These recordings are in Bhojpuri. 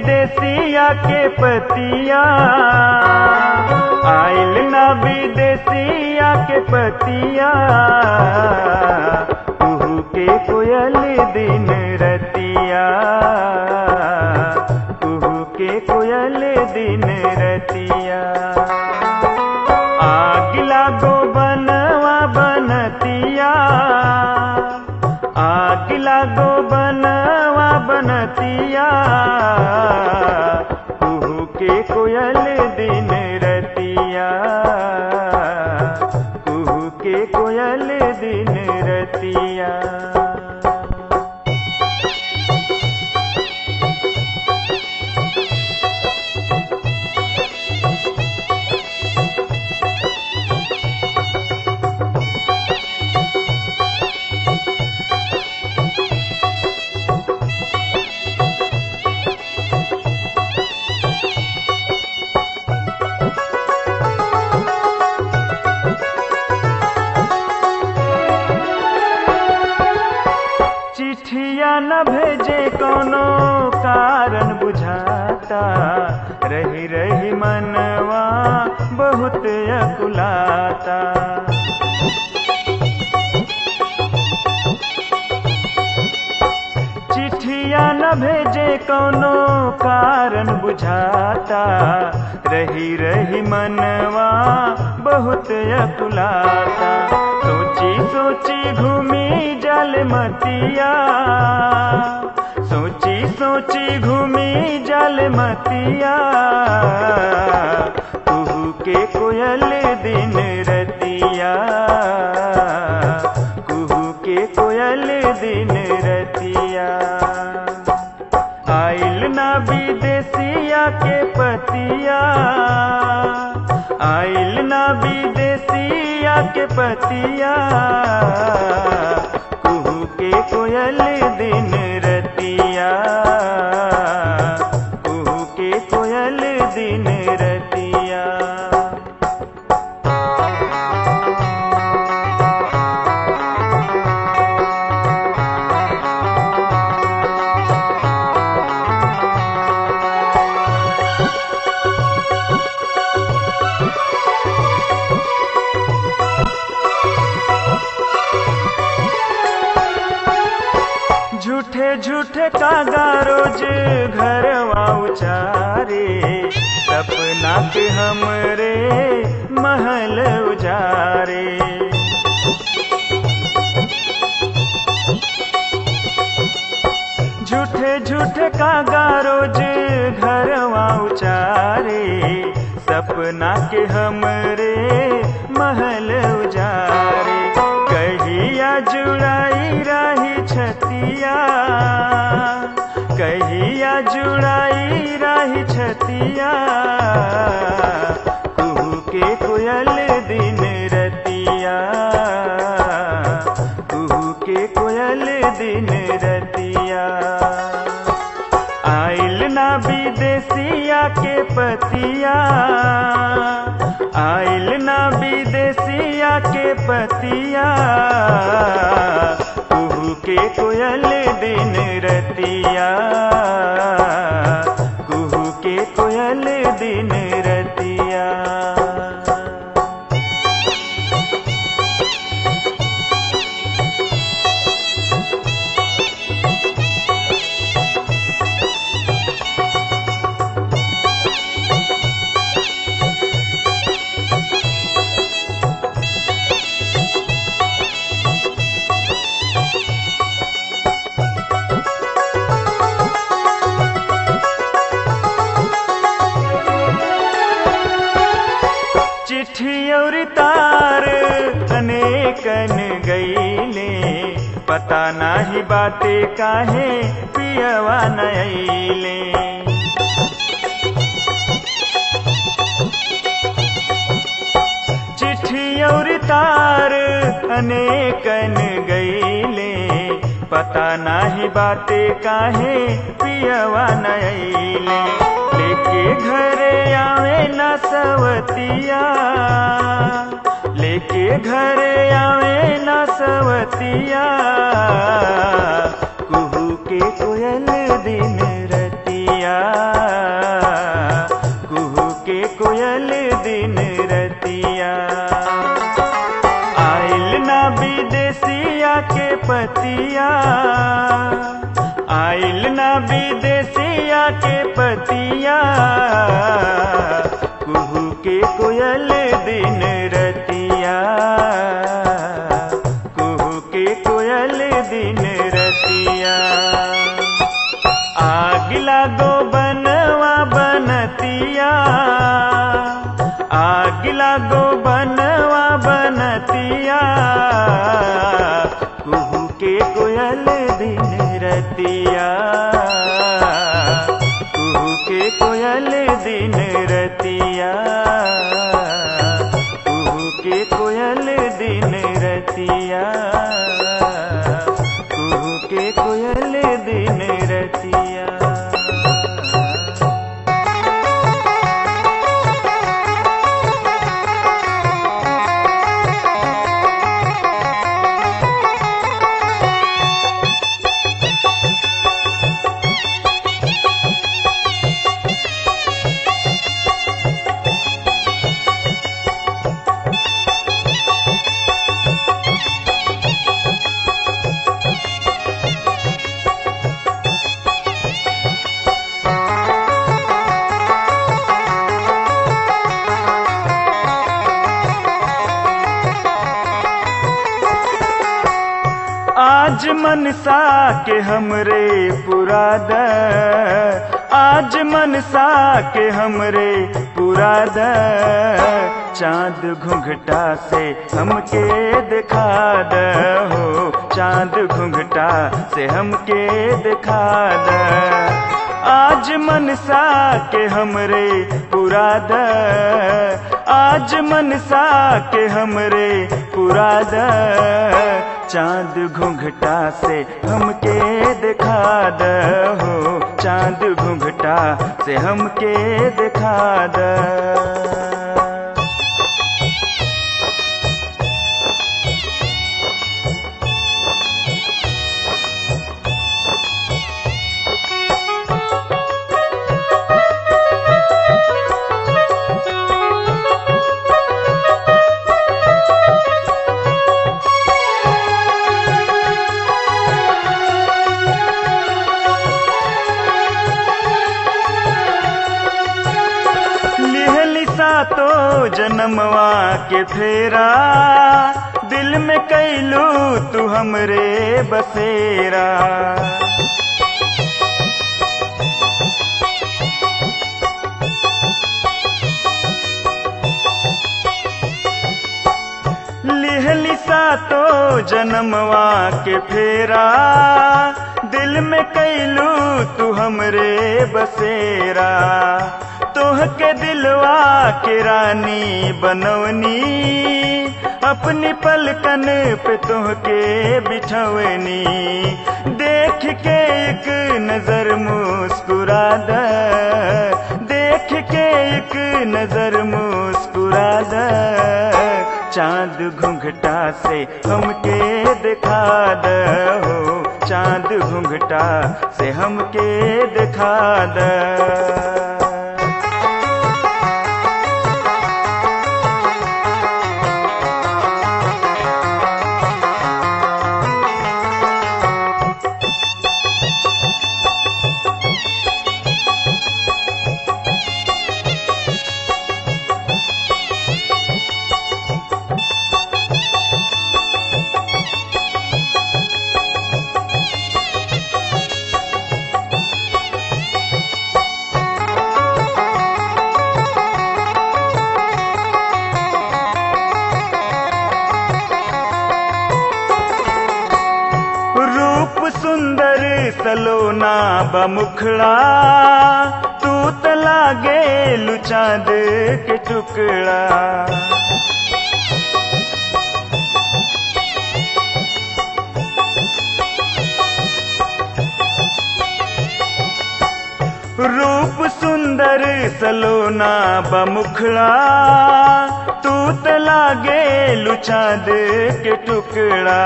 विदेशिया के पतिया आइल ना विदेशिया के पतिया कुहू के कोयल दिन रतिया कुहू के कोयल दिन रतिया आग लागो बनवा बनतिया आग लागो बनवा बनतिया कुहू के कोयल दिन रतिया कुहू के कोयल दिन रतिया चिट्ठिया न भेजे कोनो कारण बुझाता रही रही मनवा बहुत अकुलाता चिट्ठिया न भेजे कोनो कारण बुझाता रही रही मनवा बहुत अकुलाता सोची सोची घूमी जल मतिया सोची सोची घूमी जल मतिया कुहू के कोयल दिन रतिया कुहू के कोयल दिन रतिया आइल ना विदेशिया के पतिया आइल ना विदेशिया के पतिया कुहू के कोयल दिन रतिया कुहू के कोयल दिन रतिया झूठे झूठे कागा रोज घरवा उचारे सपना के हमरे महल उजारे झूठे झूठे कागा रोज घरवा उचारे सपना के हमरे महल उजारे कहिया जुड़ाई रही छतिया कहिया जुड़ाई रही छतिया कुहू के कोयल दिन रतिया कुहू के कोयल दिन रतिया आइल ना विदेशिया के पतिया आइल ना विदेशिया के पतिया कुहू के कोयल दिन रतिया कुहू के कोयल दिन रतिया चिट्ठी और तार अनेकन गईले पता नाही बाते काहे पियवा नईले चिट्ठी और तार अनेकन गईले पता नाही बाते काहे पियवा नईले लेके घरे आवे न सवतिया लेके घरे आवे न सवतिया कुहू के कोयल दिन रतिया कोयल दिन रतिया आइल ना विदेशिया के पतिया आइल ना विदेशिया के पतिया कुहू के कोयल दिन रतिया कुहू के कोयल दिन रतिया आग लागो बनवा बनतिया आग लागो बनवा बनतिया कुहू के कोयल दिन रतिया कुहू के कोयल दिन रतिया कुहू के कोयल दिन रतिया कुहू के कोयल दिन रतिया आज मनसा के हमरे पुराद आज मनसा के हमरे पुराद चांद घुंघटा से हमके दिखा द हो चांद घुंघटा से हमके दिखा द आज मनसा के हमरे पुराद आज मनसा के हमरे पुराद चांद घुंघटा से हमके दिखा द हो चांद घुंघटा से हमके दिखा द लिहली सातो जन्मवा के फेरा दिल में कैलू तू हमरे बसेरा लिहली सातो जन्मवा के फेरा दिल में कैलू तू हमरे बसेरा तोह के दिलवा के रानी बनवनी अपनी पलकन पे तोह के बिछवनी देख के एक नजर मुस्कुरा द देख के एक नजर मुस्कुरा द चांद घुंघटा से हमके दिखा द हो चांद घुंघटा से हमके दिखा द रूप सुंदर सलोना बमुखड़ा तू तला गे चांद के टुकड़ा रूप सुंदर सलोना बमुखड़ा तू तला गे चांद के टुकड़ा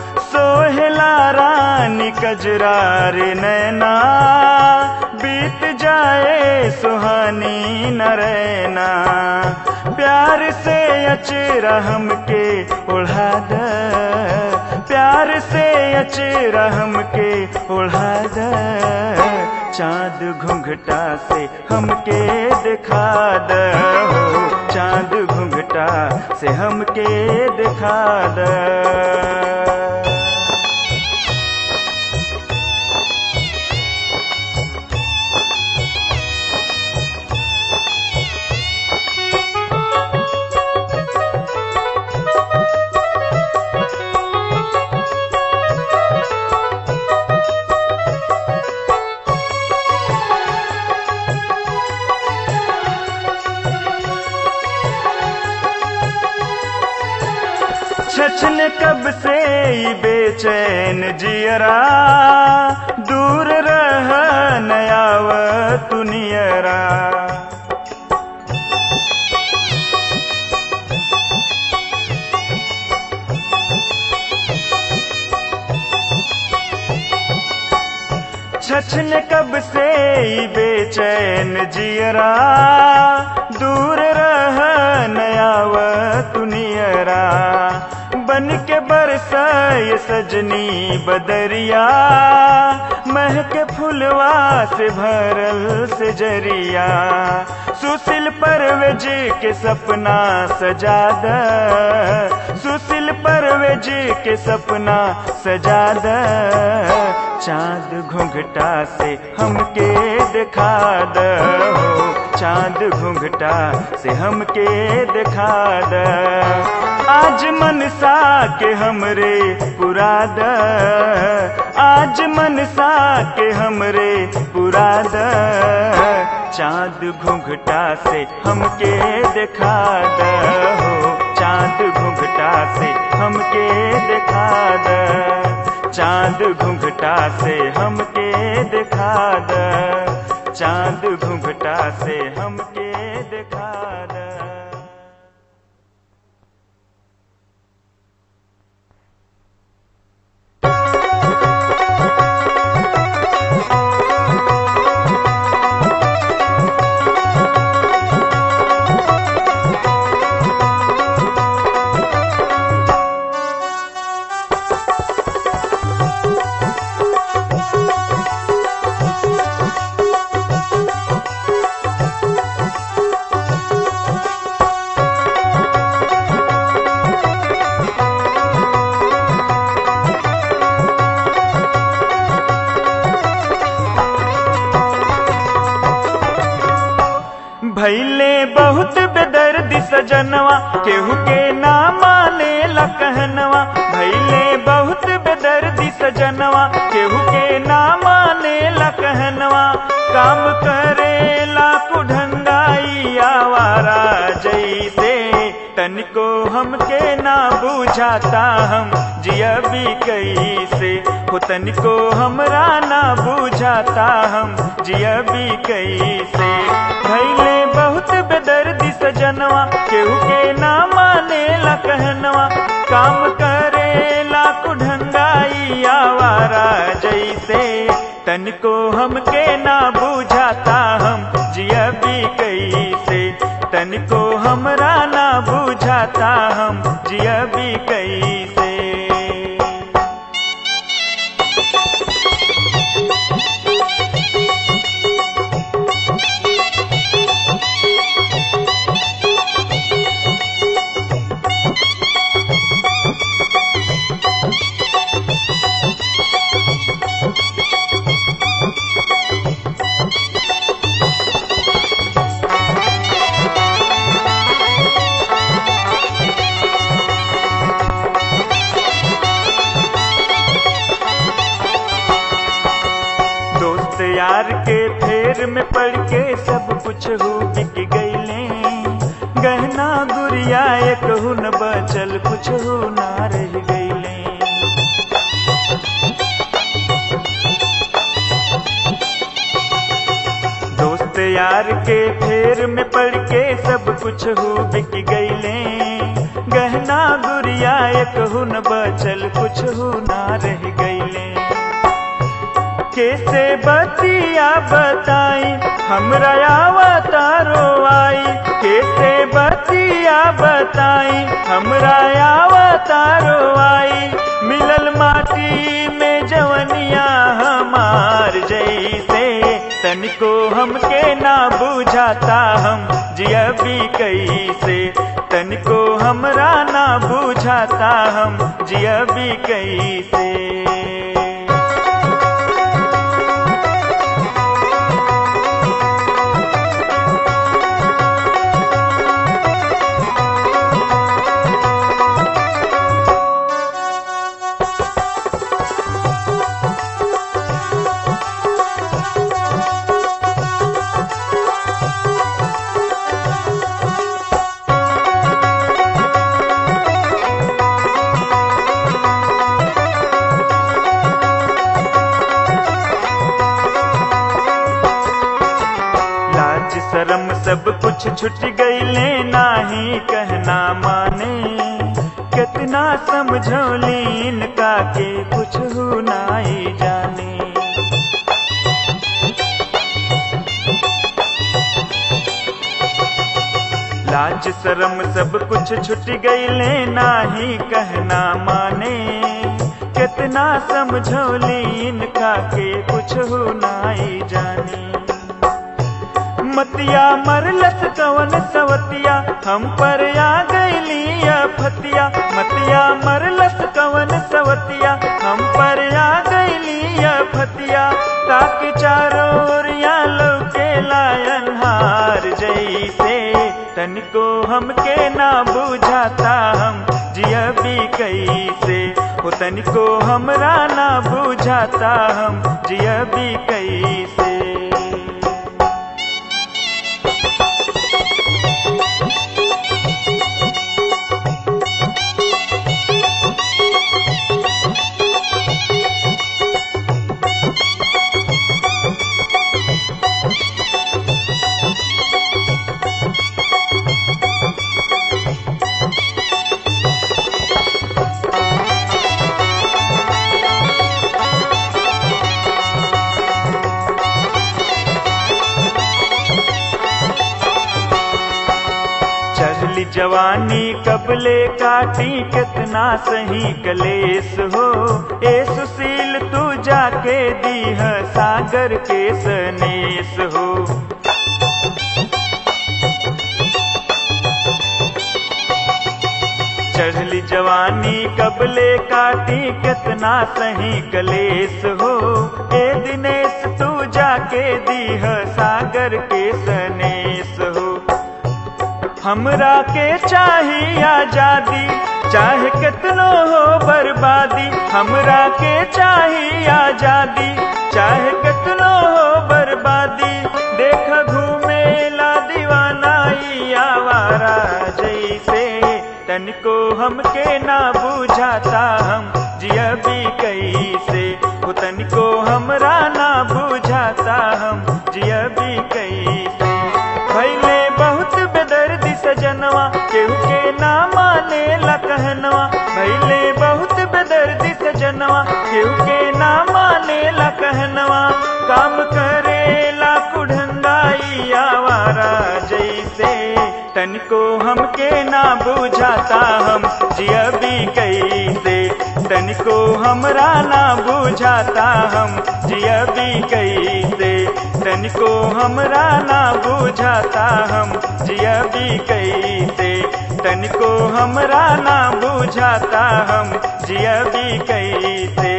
सोहला रानी कजरार नैना बीत जाए सुहानी न रहना प्यार से अचरा हमके उड़ा द प्यार से अचरा हमके उड़ा द चांद घुंघटा से हमके दिखा द हो चांद घुंघटा से हमके दिखा द छछन कब से ई बेचैन जियरा दूर रह नयाव तुनियरा छछन कब से ई बेचैन जियरा दूर रह नयाव तुनियरा बन के बरसाए सजनी बदरिया महक फुलवा से भरल से जरिया सुशील परवेज के सपना सजा द सुशील परवेज के सपना सजा द चांद घुंघटा से हमके दिखा द हो चांद घुंघटा से हमके दिखा द आज मनसा के हमरे पुरा द आज मनसा के हमरे पुरा द चांद घुंघटा से हमके दिखा द हो चांद घुंघटा से हमके दिखा द चांद घुंघटा से हमके दिखा द चांद घुंघटा से हमके दिखा द भैले बहुत बेदर्दी सजनवा केहू के ना माने ला कहनवा भैले बहुत बेदर्दी सजनवा केहू के ना माने ला कहनवा काम करे ला कुढंगाई आवारा जैसे तनिको हमके ना बुझाता हम जिया भी कैसे हो तनिको हमरा ना बुझाता हम जिया भी कैसे भैले बहुत बेदर्दी सजनवा केहू के ना माने ला कहनवा काम करे ला कुढंगाई आवारा जैसे तनिको हमके ना बुझाता हम जिया भी कैसे तनिको हमरा ना बुझाता हम जिया भी कैसे दोस्त यार के फेर में पड़ के सब कुछ हो बिक गईले गहना गुड़िया एक न बचल कुछ हो ना रह गईले दोस्त यार के फेर में पड़ के सब कुछ हो बिक गईले गहना गुड़िया एक न बचल कुछ हो ना रह गईले कैसे बतिया बताई हमरा आवतारो आई कैसे बतिया बताई हमरा आवतारो आई मिलल माटी में जवनिया हमार जैसे तनिको हमके ना बुझाता हम जियबी कैसे तनिको हमरा ना बुझाता हम जियबी कैसे लाज शरम सब कुछ छुट गईले नाही कहना माने कितना समझौली इनका के कुछ हो नाई जाने लाज शरम सब कुछ छुट गईले नाही कहना माने कितना समझौली इनका के कुछ हो नाई जाने मतिया मरलस कवन सवतिया हम पर आ गईली फतिया मतिया मरलस कवन सवतिया हम पर आ गईली फतिया ताकि चारों ओरिया लौके लायन हार जैसे तनिको हमके ना बुझाता हम जियबी कैसे हो तनिको हमरा ना बुझाता हम जियबी कैसे चढ़ली जवानी कबले काटी कितना सही कलेस हो ए सुशील तू जाके दीह सागर के सनेस हो चढ़ली जवानी कबले काटी कितना सही कलेस हो ए दिनेश तू जाके दीह सागर के सनेस हो हमरा के चाहिए आजादी चाहे कितनो हो बर्बादी हमरा के चाहिए आजादी चाहे कितनो हो बर्बादी देख घूमे ला दीवाना ई आवारा जैसे तनिको हमके ना बुझाता हम जियबी कैसे हो तनिको हमरा ना बुझाता हम जियबी कैसे भैले बहुत बेदर्दी सजनवा केहू के ना माने ला कहनवा भैले बहुत बेदर्दी सजनवा केहू के ना माने ला कहनवा काम करे ला कुढ़ंगाई आवारा जैसे तनिको हमके ना बुझाता हम जियबी कैसे तनिको हमरा ना बुझाता हम जियबी कैसे तनिको हमरा ना बुझाता हम जियबी कैसे तनिको हमरा ना बुझाता हम जियबी कैसे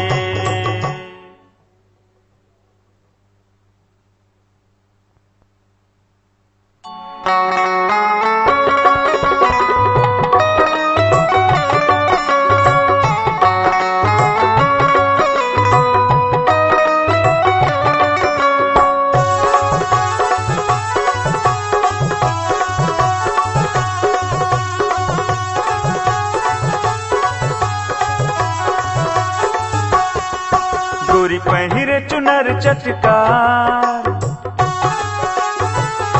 गोरी पहिरे चुनर चटकार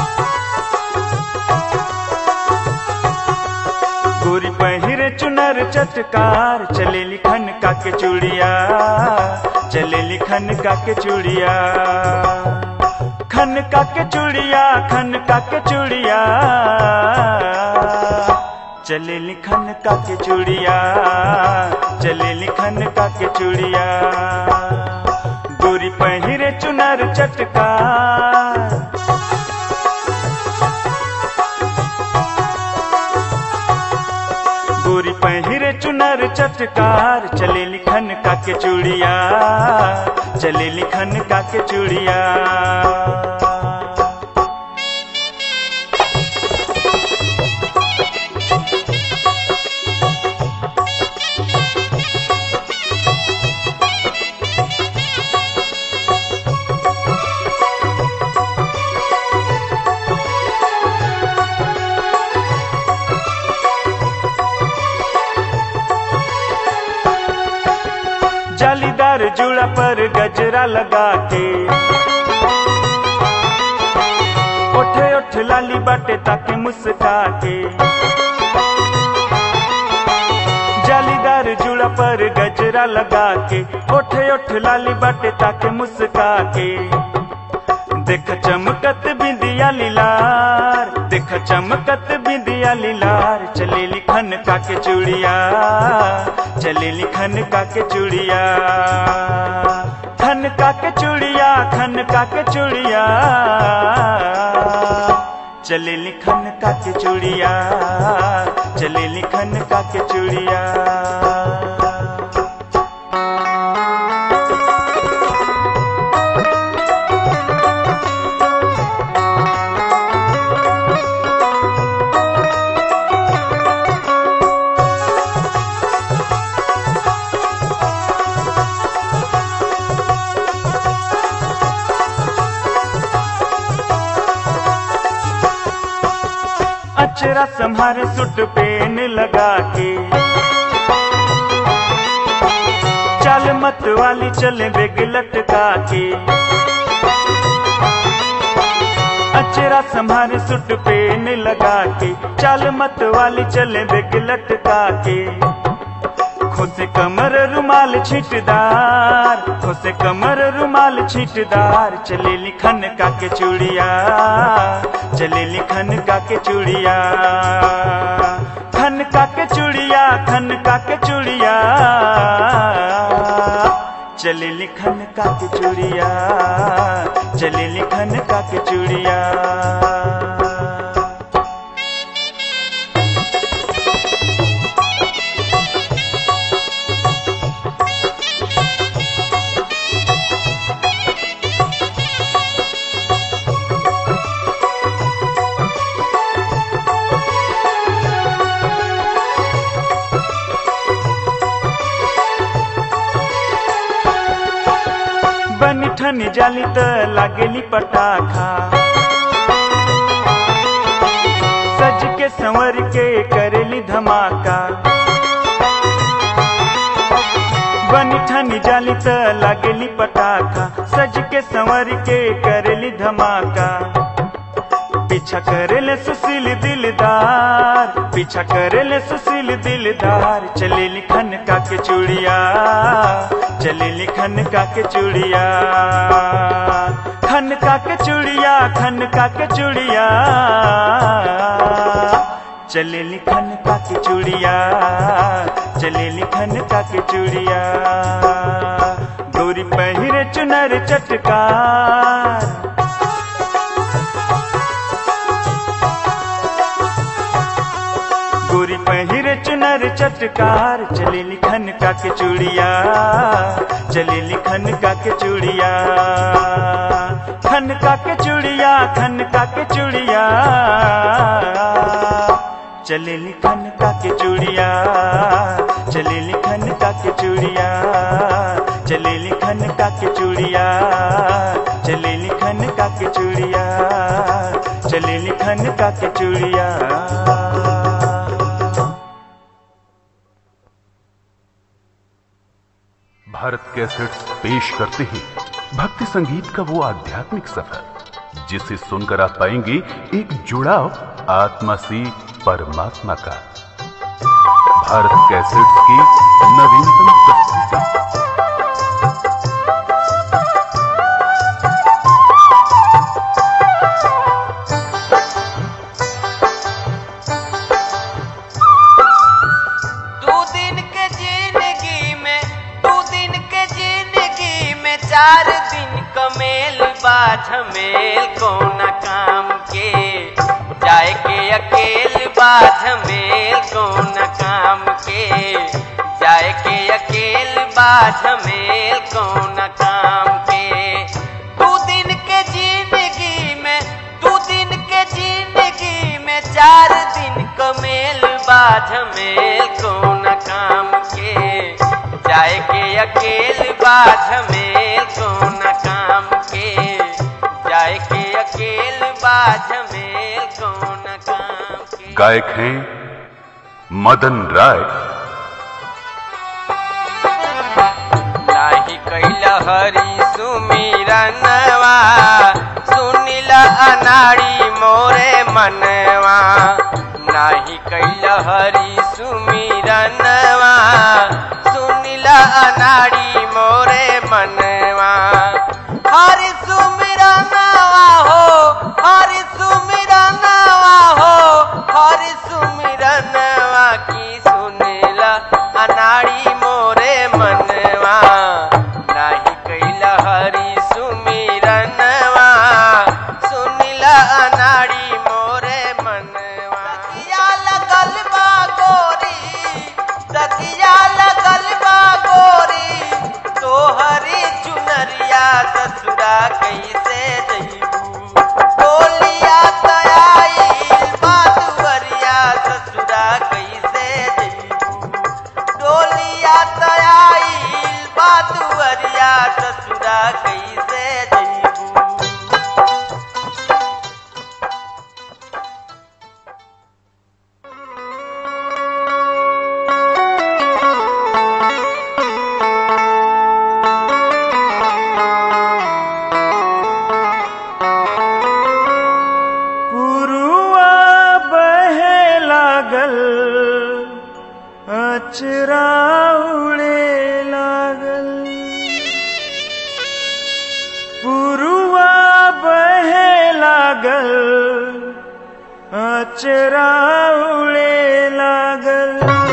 गोरी पहिरे चुनर चटकार चले लिखन का के चूड़िया चले लिखन का के चूड़िया खन का के चूड़िया खन का के चूड़िया चले लिखन का के चूड़िया चले लिखन का के चूड़िया गोरी पहिरे चुनर चटकार गोरी पहिरे चुनर चटकार चले लिखन का के चूड़िया चले लिखन का के चूड़िया जालीदार जुड़ा पर गजरा लगा के ओठे ओठ लाली बाटे ताके मुस्का के जालीदार जुड़ा पर गजरा लगा के ओठे ओठ लाली बाटे ताके मुस्का के देख चमकत बिंदिया लीलार देख चमकत बिंदिया लीलार चले लिखन का के चूड़िया चले लिखन का के चूड़िया खन का के चूड़िया खन का के चूड़िया चले लिखन का के चूड़िया चले लिखन का के चूड़िया अचरा संहारे सुट पेन लगा के चल मत वाली चले बेग लटका के अचरा संहारे सुट पेन लगा के चल मत वाली चले बेग लटका के खोसे कमर रुमाल छिटदार खोसे कमर रुमाल छिटदार चले लिखन का के चूड़िया चले लिखन का के चूड़िया खन का के चूड़िया खन का के चूड़िया चले लिखन का के चूड़िया चले लिखन का के चूड़िया बनी ठनी जाली त लागेली पटाखा सज के संवर के करेली धमाका बनी ठनी जाली त लागेली पटाखा सज के संवर के करेली धमाका पीछा करेले सुशील दिलदार पीछा करेले सुशील दिलदार चले लिखन का के चूड़िया चले लिखन का के चूड़िया खन का के चूड़िया खन का के चूड़िया चले लिखन का के चूड़िया चले लिखन का के चूड़िया गौरी पहिरे चुनर चटकार गोरी पहिरे चुनर चटकार चले लिखन का के चूड़िया चले लिखन का के चूड़िया खन का के चूड़िया खन का के चूड़िया चले लिखन का के चूड़िया चले लिखन का के चूड़िया चले लिखन का के चूड़िया चले लिखन का के चूड़िया चले लिखन का के चूड़िया भारत कैसेट्स पेश करते हैं भक्ति संगीत का वो आध्यात्मिक सफर जिसे सुनकर आप पाएंगे एक जुड़ाव आत्मा से परमात्मा का भारत कैसेट्स की नवीनतम प्रस्तुति दू दिन के जिंदगी में दू दिन के जिंदगी में चार दिन कमेल बा झमेल कौन काम के जाए के अकेल बा झमेल कौन काम के जाए के अकेल बा झमेल कौन काम के दू दिन के जिंदगी में दू दिन के जिंदगी में चार दिन कमेल बा झमेल कौन काम के जाए के अकेल बा झमेल कौन काम के जाए के अकेल बा झमेल कौन काम के गायक हैं मदन राय नाही कैल हरि सुमिरनवा सुनिल अनाड़ी मोरे मनवा नाही कैल हरि सुमिरनवा सुनिल अनाड़ी मोरे मनवा हरि सुमिरनवा हो हरि सुमिरनवा हो हरि सुमिरनवा की सुनिल अनाड़ी मोरे मनवा नाही कैल हरि सुमिरनवा सुनिल अनाड़ी मोरे मनवा सखिया लगल बा गोरी सखिया लगल बा गोरी तोहरी चुनरिया ससुरा कैसे जइबू टोलिया तयाइल बादुवरिया ससुरा कैसे जइबू डोलिया तयाइल बादुवरिया ससुरा कैसे जइबू पुरुआ बहे लागल अचरा उड़े लागल पुरुआ बहे लागल अचरा उड़े लागल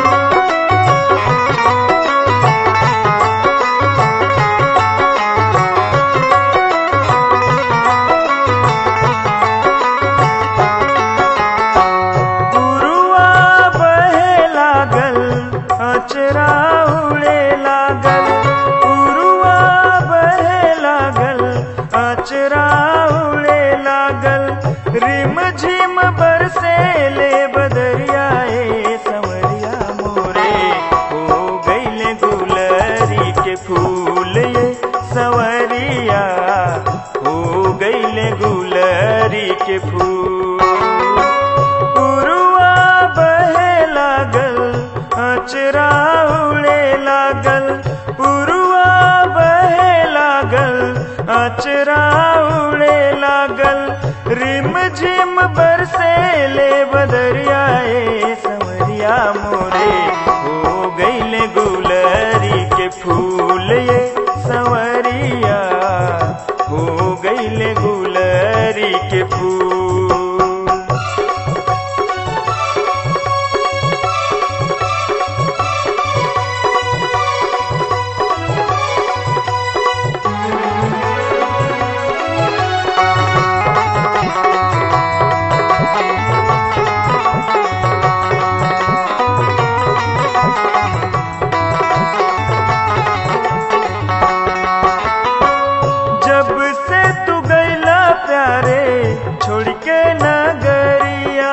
पुरुआ बहे लागल अचरा उड़े लागल पुरुआ बहे लागल अचरा उड़े लागल रिम झिम बरसे ले बदरिया ए संवरिया मोरे हो गईले गुलरी के फूल ये संवरिया हो गईले गुलरी के फूल पुरुआ बहे लागल अचरा उड़े लागल पुरुआ बहे लागल अचरा उड़े लागल रिम झिम बरसे ले बदरिया ए संवरिया मोरे हो गईले गुलरी के फूल ये संवरिया हो गईले गुलरी के फूल जब से तू गैला प्यारे छोड़ के नगरिया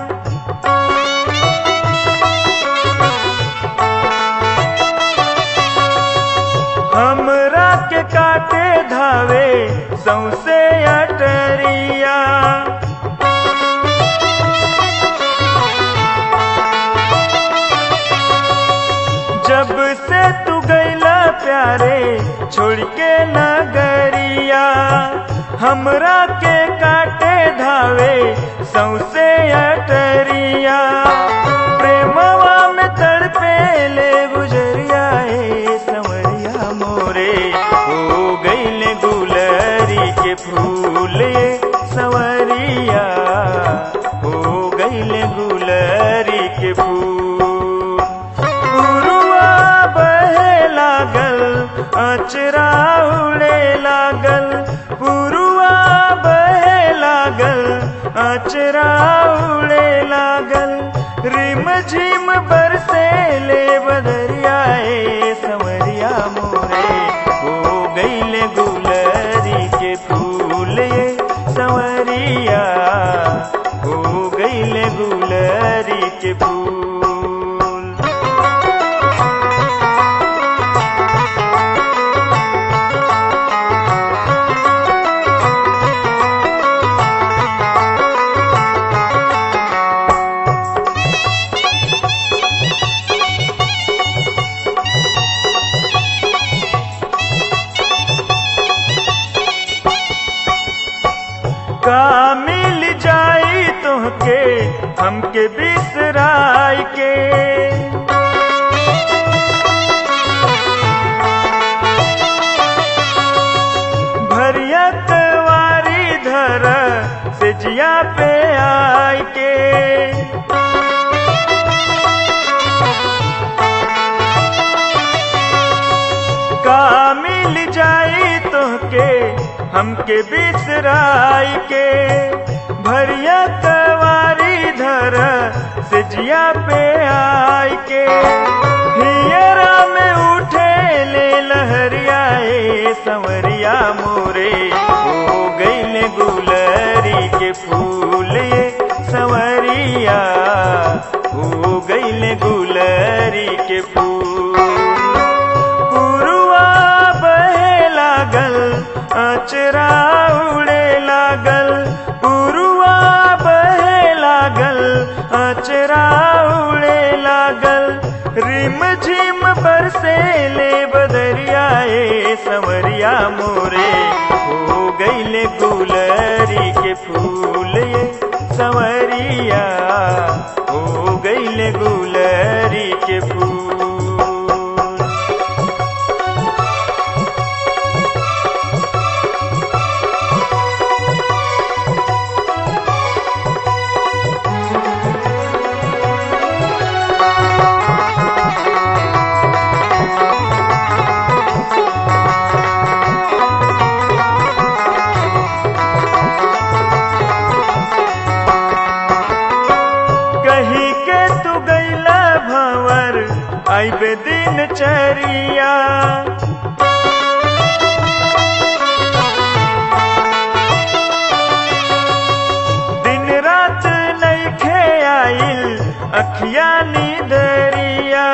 हमरा के काटे धावे सौसे अटरिया जब से तू गैला प्यारे छोड़ के नगरिया हमरा के काटे धावे सौसे अटरिया प्रेमवा में तड़प अचरा उड़े लागल पुरुआ बहे लागल अचरा उड़े लागल रिम झिम बरसे ले बदरियाए संवरिया मोरे हो गईले गुलरी के फूल ये संवरिया हो गईले गुलरी के फूल का मिल जाई तुहके हमके बिसराय के भरिया कवारी धर से जिया पे आय के का मिल जाई तोहके हमके बिसराई के भरिया कवारी धर से जिया पे आई के हियरा में उठे ले लहरियाए संवरिया मोरे हो गईले गुलरी के फूल ये संवरिया हो गईले गुलरी के फूल पुरुआ बहे लागल अचरा उड़े लागल पुरुआ बहे लागल अचरा उड़े लागल रिम झिम बरसे ले बदरियाए संवरिया मोरे हो गईले गुलरी के फूल ये संवरिया हो गईले गुलरी के फूल कही के तू गैला भंवर आइबे दिन चरिया दिन रात नैखे आइल अखिया नीदरिया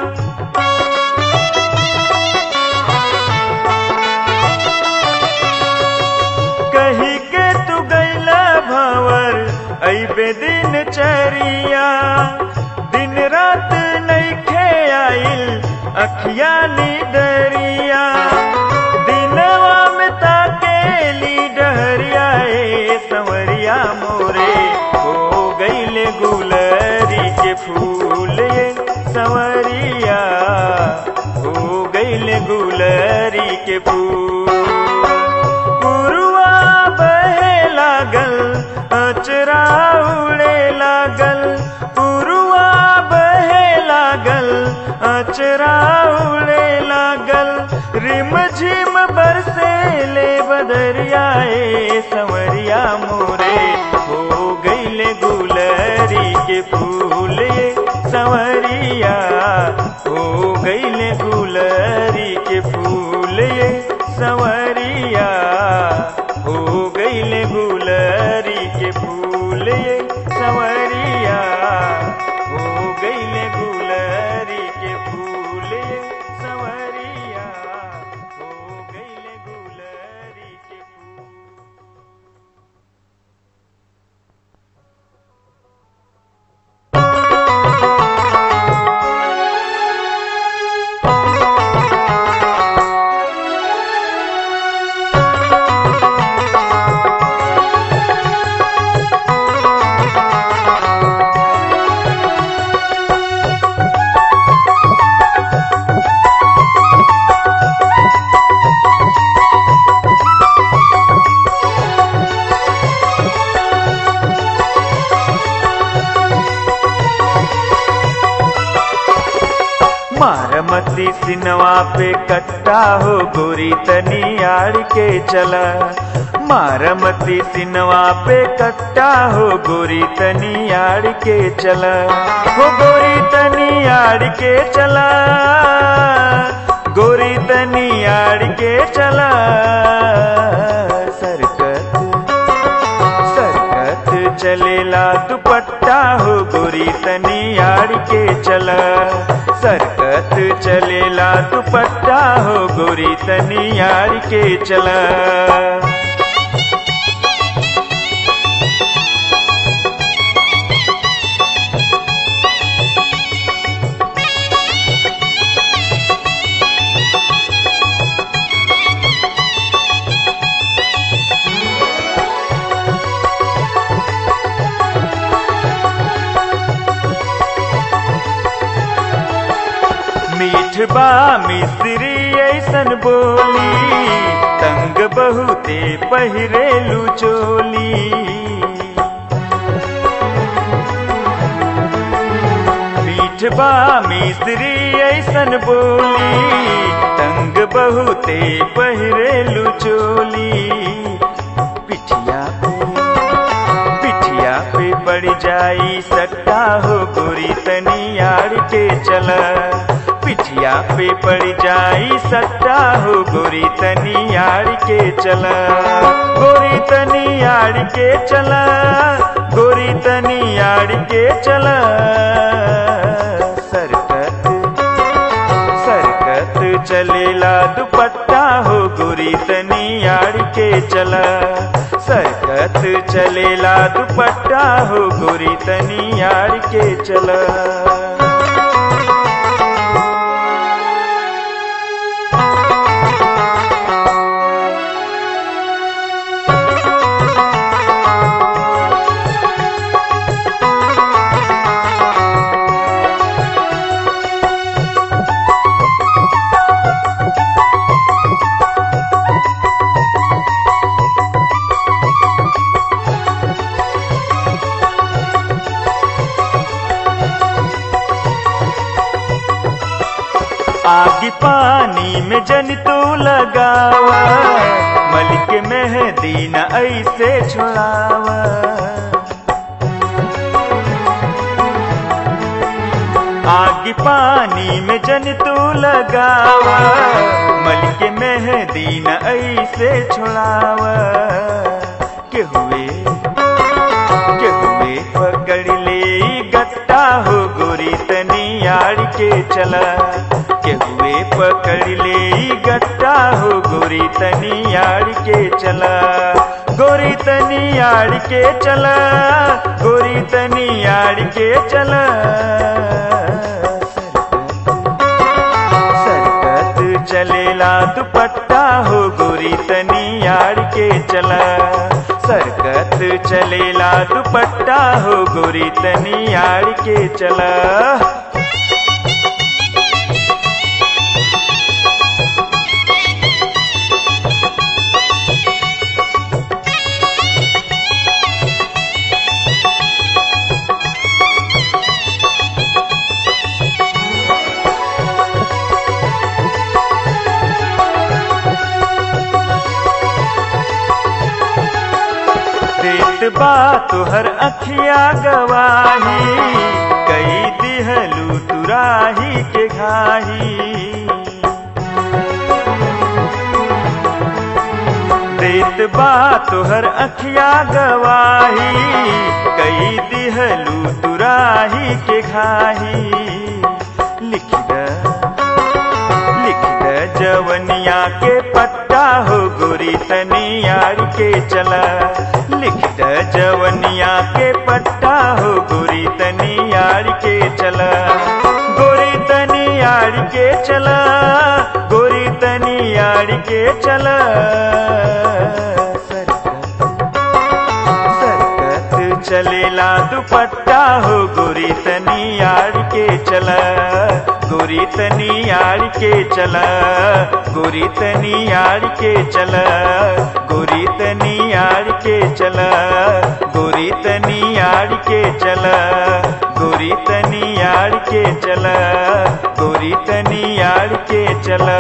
कही के तू गैला भंवर अइबे दिन चरिया दिन रात नैखे आइल अखिया नीदरिया दिनवा में ताकेली डहरिया ए संवरिया मोरे हो गईले गुलरी के फूल ये संवरिया हो गईले गुलरी के फूल पुरुआ बहे लागल अचरा उड़े लागल पुरुआ बहे लागल अचरा उड़े लागल रिम झिम बरसे ले बदरियाए संवरिया मोरे हो गईले गुलरी के फूल ये संवरिया हो गईले गुलरी के फूल ये संवरिया हो गईले गुलरी के फूल ये संवरिया हो गईले गुलरी के फूल ये संवरिया हो गईले गुलरी के फूल Thank मती सिनवा पे कट्टा हो गोरी तनी आड़ के चला मारमती सिनवा पे कट्टा हो गोरी तनी आड़ के चला हो गोरी तनी आड़ के चला गोरी तनी आड़ के चला सरकत सरकत चलेला दुपट्टा हो गोरी तनी आड़ के चला सरकत चलेला दुपट्टा हो गोरी तनी आड़ के चला मीठ बा मिस्री ऐसन बोली तंग बहुते पहिरेलू चोली मीठ बा मिस्री ऐसन बोली तंग बहुते पहिरेलू चोली पिठिया पे पिठिया पे पड़ जाई सट्टा हो गोरी तनी आड़ के चला पिठिया पे पड़ जाई सट्टा हो गोरी तनी आड़ के चला गोरी तनी आड़ के चला गोरी तनी आड़ के चला सरकत सरकत चलेला दुपट्टा हो गोरी तनी आड़ के चला सरकत चलेला दुपट्टा हो गोरी तनी आड़ के चला आग पानी में जन तू लगावा मलिक मेहदी न ऐसे छुड़ावा आग पानी में जन तू लगावा मलिक मेहदी न ऐसे छुड़ावा के हुए के हुए पकड़ ले गट्टा हो गोरी तनी आड़ के चला के हुए पकड़ ले गट्टा हो गोरी तनी आड़ के चला गोरी तनी आड़ के चला गोरी तनी आड़ के चला सरकत चलेला दुपट्टा हो गोरी तनी आड़ के चला सरकत चलेला दुपट्टा हो गोरी तनी आड़ के चला देत बा तुहर अखिया गवाही कई दिहलू तुराही के घाही देत बा तुहर अखिया गवाही कई दिहलू तुराही के घाही लिख द लिख द जवनिया के पट्टा हो गोरी तनी आड़ के चला लिख द जवनिया के पट्टा हो गोरी तनी आड़ के चला गोरी तनी आड़ के चला गोरी तनी आड़ के चला सरकत सरकत चलेला दुपट्टा हो गोरी तनी आड़ के चला गोरी तनी आड़ के चला गोरी तनी आड़ के चला गोरी तनी आड़ के चला गोरी तनी आड़ के चला गोरी तनी आड़ के चला गोरी तनी के चला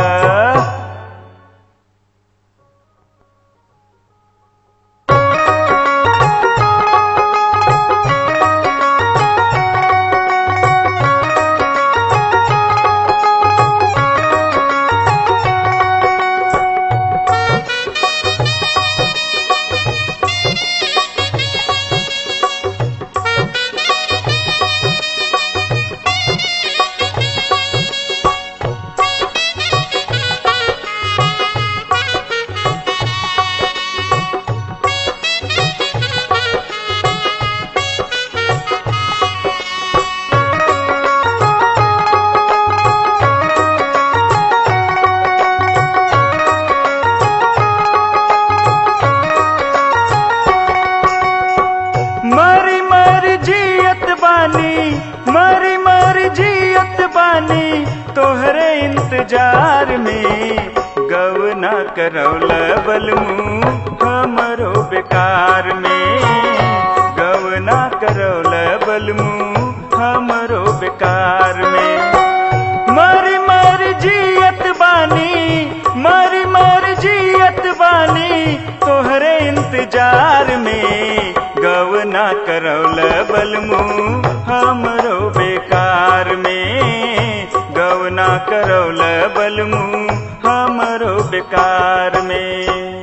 मरी मरी जियत बानी मरी मरी जियत बानी तोहरे इंतजार में गवना करौल बलमू हमरो बेकार में गवना करौल बलमू हमरो बेकार में मरी मरी जियत बानी मरी मरी जियत बानी तोहरे इंतजार में गवना करौल बलमू हमरो बेकार में गवना करौल बलमू हमरो बेकार में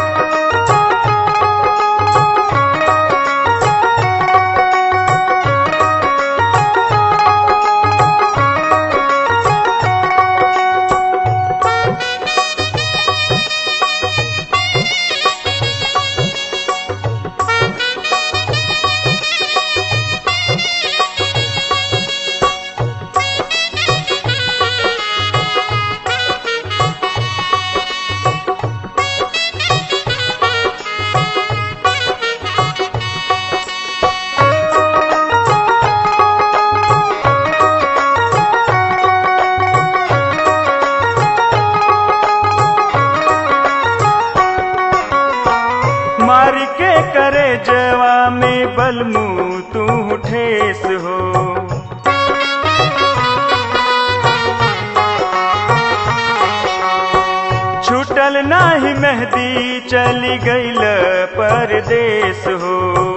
मार के करे जवा में बलमू तू ठेस हो छूटल नाही मेहदी चली गईल परदेस हो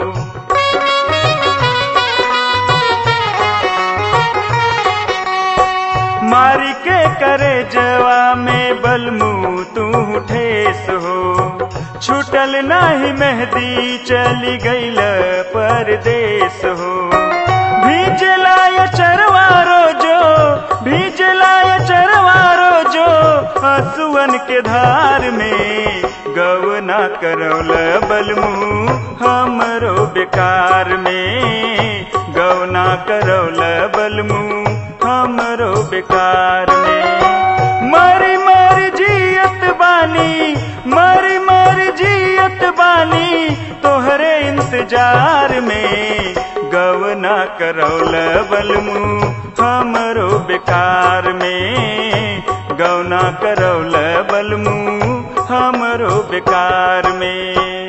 मारी के करे जवा में बलमू तू ठेस हो छूटल नाही मेहदी चली गईल परदेस हो भीजलाय चरवारो जो भीजलाय चरवारो जो हसुअन के धार में गवना करौल बलमू हमरो बेकार में गवना करौल बलमू हमरो बेकार में मरी मरी जियत बानी मरी मरी जियत बानी तोहरे इंतजार में गवना करौल बलमू हमरो बेकार में गवना करौल बलमू हमरो बेकार में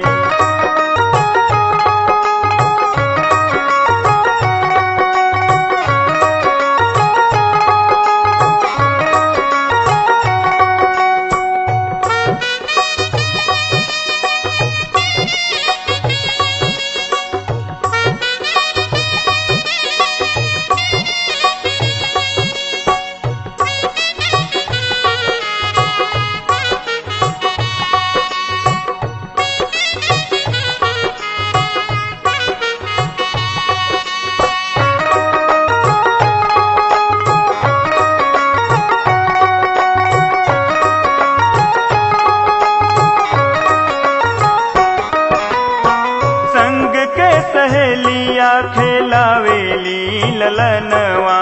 संग के सहेलिया खेलावेली ललनवा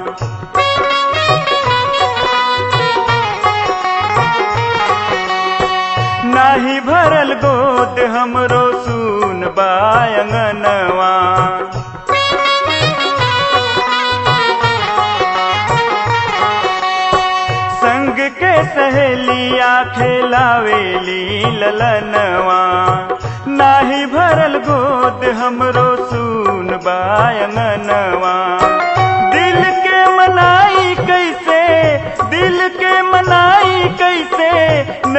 नाही भरल गोद हमरो सुन बायंगनवा संग के सहेलिया खेलावेली ललनवा नाही भरल गोद हमरो सुन बायंगनवा दिल के मनाई कैसे दिल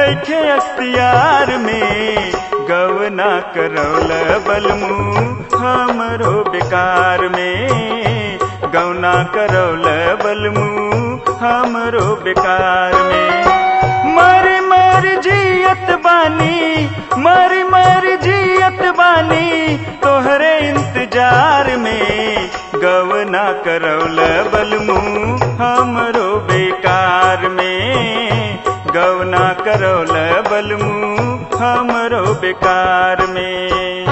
नैखे अख्तियार में गवना करौल बलमू हमरो बेकार में गवना करौल बलमू हमरो बेकार में मर मर जियत बानी मर मर जियत बानी तोहरे इंतजार में गवना करौल बलमू हमरो बेकार में गवना करौल बलमू हमरो बेकार में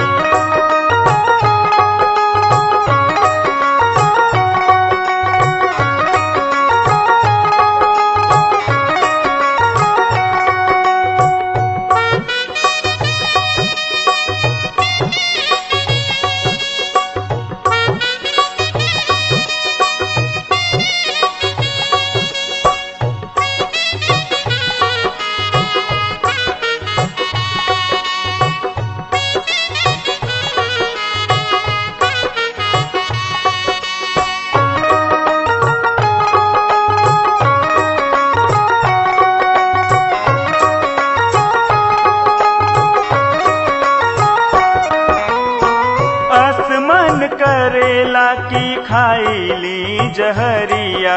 आसमान करेला की खाईली जहरिया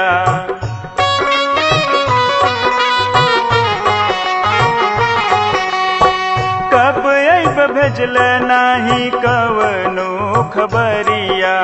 कब अब भेजल नाही कवनो खबरिया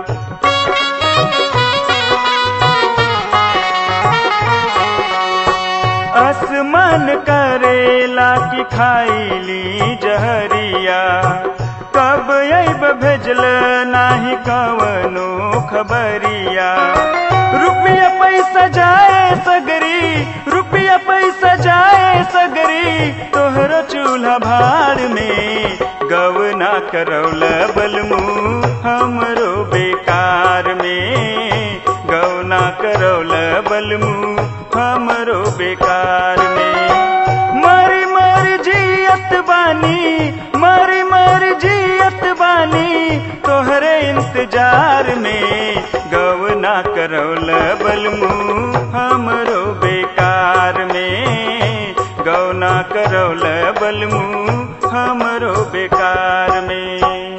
आसमान करेला की खाईली जहरिया कब अब भेजल नाही कवनो खबरिया रुपया पैसा जाए सगरी रुपया पैसा जाए सगरी तोहरो चूल्हा भाड़ में गवना करौल बलमू हमरो बेकार में गवना करौल बलमू हमरो बेकार में मरी मरी जियत बानी मरी मरी जियत बानी तोहरे इंतजार में गवना करौल बलमू हमरो बेकार में गवना करौल बलमू हमरो बेकार में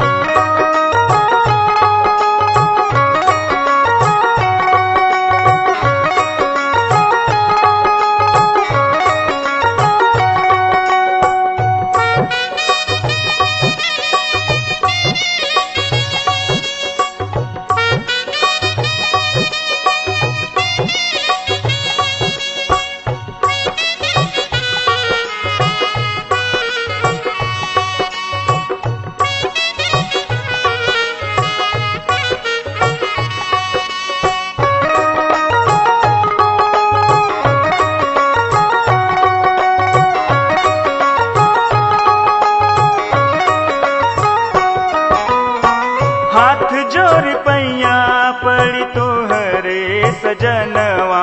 हाथ जोड़ पैया पड़ी तोहरे सजनवा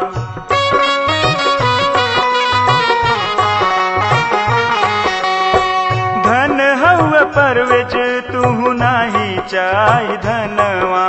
धन हव परवेज तू नाही चाही धनवा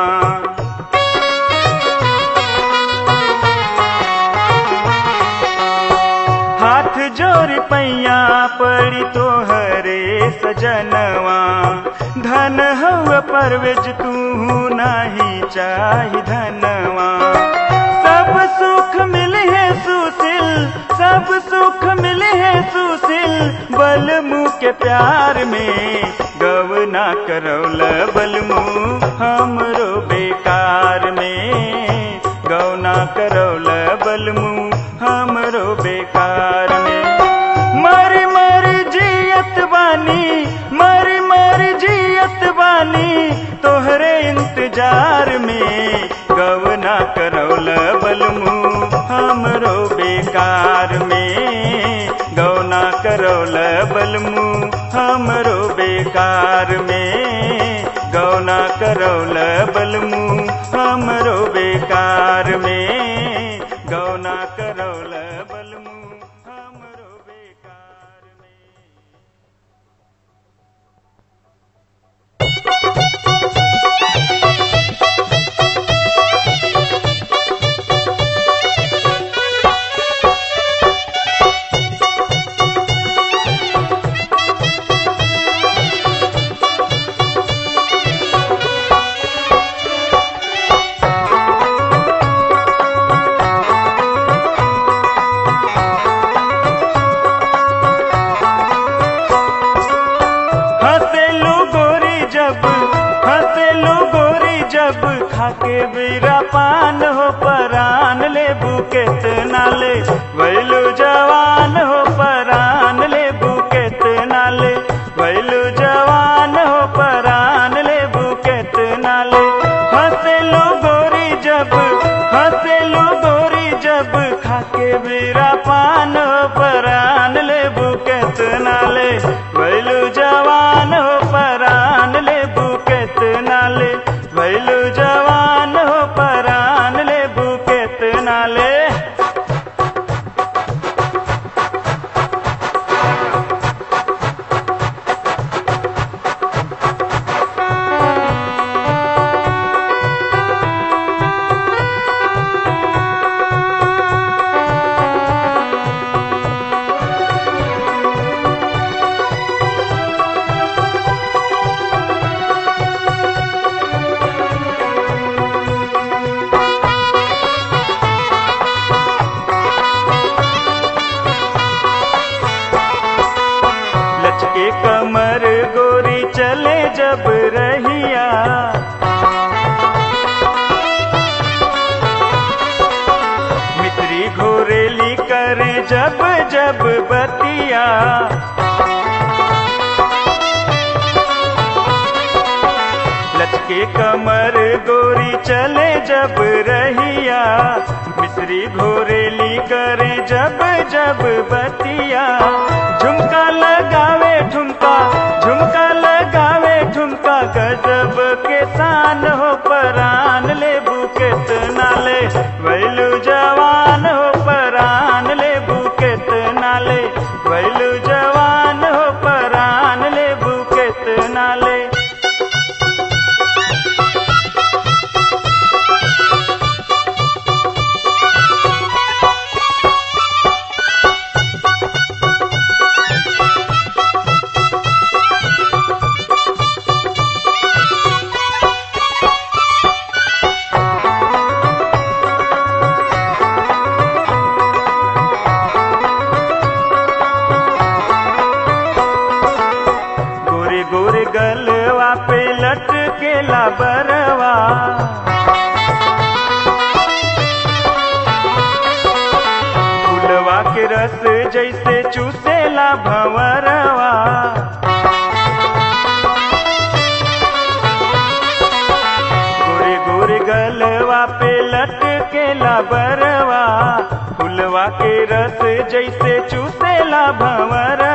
हाथ जोड़ पैया पड़ी तोहरे सजनवा धन हव परवेज तू नाही चाही धनवा सब सुख मिले है सुशील सब सुख मिले है सुशील बलमू के प्यार में गवना करौल बलमू हमरो बेकार में गौना करौल बलमू हमरो बेकार में मरी मरी जियत बानी मरी मरी जियत बानी तोहरे इंतजार में गवना करौल बलमू हमरो बेकार में गौना करौल बलमू हमरो बेकार में गौना करौल बलमू हमरो बेकार में गौना करौल बलमू हमरो बेकार में खाके बीरा पान हो परान ले बुकेत नाले वैलू जवान हो परान ले बुकेत नाले वैलू जवान हो परान ले बुकेत नाले हंसेलू गोरी जब हंसेलू गोरी जब खाके बीरा पान हो परान ले बुकेत नाले वैलू जवान हो परान ले बुकेत नाले वैलू जवान हो परान ले बुकेत नाले लचके कमर गोरी चले जब रहिया मित्री घोरेली करे जब जब बतिया लचके कमर गोरी चले जब रहिया मिश्री घोरेली करे जब जब बतिया झुमका लगावे ठुमका झुमका लगावे ठुमका गजब के शान हो परान ले बुकेत नाले वैलू जवान हो परान ले बुकेत नाले वैलू जवान हो परान ले बुकेत नाले गोरे गोरे गलवा पे लटकेला बरवा फुलवा के रस जैसे चूसेला भंवरवा गोरे गोरे गलवा पे लटकेला बरवा फुलवा के रस जैसे चूसेला भंवरवा